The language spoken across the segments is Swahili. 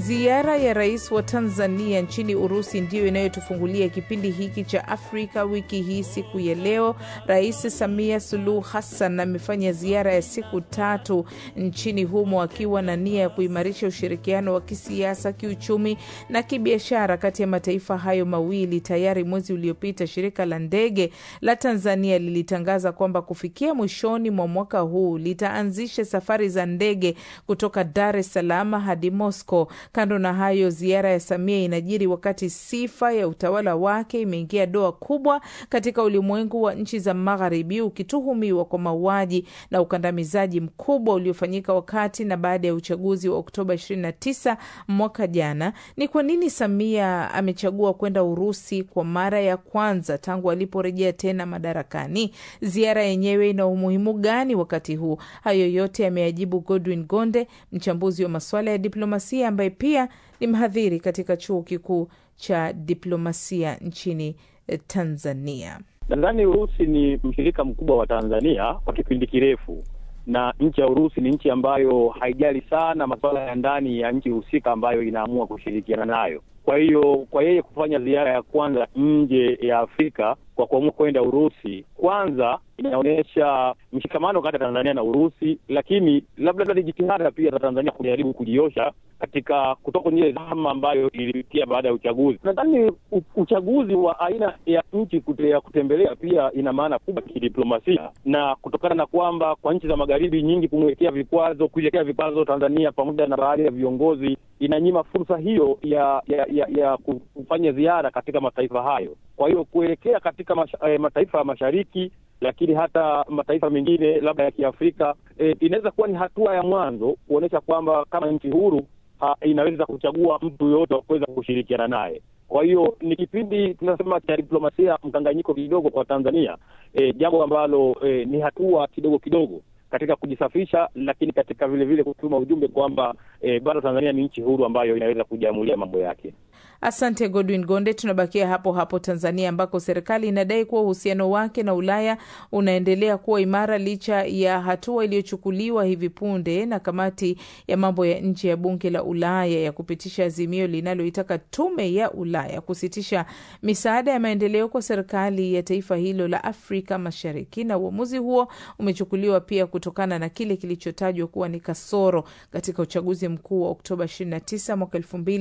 Ziara ya rais wa Tanzania nchini Urusi ndiyo inayotufungulia kipindi hiki cha Afrika wiki hii. Siku ya leo, Rais Samia Suluhu Hassan amefanya ziara ya siku tatu nchini humo akiwa na nia ya kuimarisha ushirikiano wa kisiasa, kiuchumi na kibiashara kati ya mataifa hayo mawili. Tayari mwezi uliopita shirika la ndege la Tanzania lilitangaza kwamba kufikia mwishoni mwa mwaka huu litaanzisha safari za ndege kutoka Dar es Salaam hadi Moscow. Kando na hayo, ziara ya Samia inajiri wakati sifa ya utawala wake imeingia doa kubwa katika ulimwengu wa nchi za Magharibi, ukituhumiwa kwa mauaji na ukandamizaji mkubwa uliofanyika wakati na baada ya uchaguzi wa Oktoba 29 mwaka jana. Ni kwa nini Samia amechagua kwenda Urusi kwa mara ya kwanza tangu aliporejea tena madarakani? Ziara yenyewe ina umuhimu gani wakati huu? Hayo yote yameajibu Godwin Gonde, mchambuzi wa masuala ya diplomasia ambaye pia ni mhadhiri katika chuo kikuu cha diplomasia nchini Tanzania. Nadhani Urusi ni mshirika mkubwa wa Tanzania kwa kipindi kirefu, na nchi ya Urusi ni nchi ambayo haijali sana masuala ya ndani ya nchi husika ambayo inaamua kushirikiana nayo. Kwa hiyo kwa yeye kufanya ziara ya kwanza nje ya Afrika kwa kuamua kwenda Urusi, kwanza inaonyesha mshikamano kati ya Tanzania na Urusi, lakini labda ni jitihada pia za Tanzania kujaribu kujiosha katika kutoka kwenye ile zama ambayo ilipitia baada ya uchaguzi. Nadhani uchaguzi wa aina ya nchi kute, ya kutembelea pia ina maana kubwa kidiplomasia, na kutokana na kwamba kwa nchi za magharibi nyingi kumwekea vikwazo, kuiwekea vikwazo Tanzania pamoja na baadhi ya viongozi, inanyima fursa hiyo ya ya, ya, ya kufanya ziara katika mataifa hayo. Kwa hiyo kuelekea katika masha, eh, mataifa ya mashariki lakini hata mataifa mengine labda ya Kiafrika eh, inaweza kuwa ni hatua ya mwanzo kuonyesha kwamba kama nchi huru ha, inaweza kuchagua mtu yoyote wa kuweza kushirikiana naye. Kwa hiyo ni kipindi tunasema cha diplomasia mkanganyiko kidogo kwa Tanzania, eh, jambo ambalo eh, ni hatua kidogo kidogo katika kujisafisha, lakini katika vile vile kutuma ujumbe kwamba eh, bado Tanzania ni nchi huru ambayo inaweza kujiamulia mambo yake. Asante Godwin Gonde. Tunabakia hapo hapo Tanzania, ambako serikali inadai kuwa uhusiano wake na Ulaya unaendelea kuwa imara licha ya hatua iliyochukuliwa hivi punde na kamati ya mambo ya nje ya bunge la Ulaya ya kupitisha azimio linaloitaka tume ya Ulaya kusitisha misaada ya maendeleo kwa serikali ya taifa hilo la Afrika Mashariki. Na uamuzi huo umechukuliwa pia kutokana na kile kilichotajwa kuwa ni kasoro katika uchaguzi mkuu wa Oktoba 29 mwaka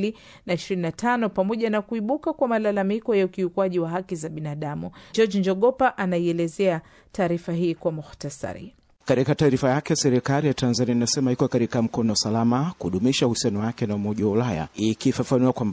2025 pamoja na kuibuka kwa malalamiko ya ukiukwaji wa haki za binadamu. George Njogopa anaielezea taarifa hii kwa muhtasari. Katika taarifa yake, serikali ya Tanzania inasema iko katika mkono salama kudumisha uhusiano wake na Umoja wa Ulaya, ikifafanua kwamba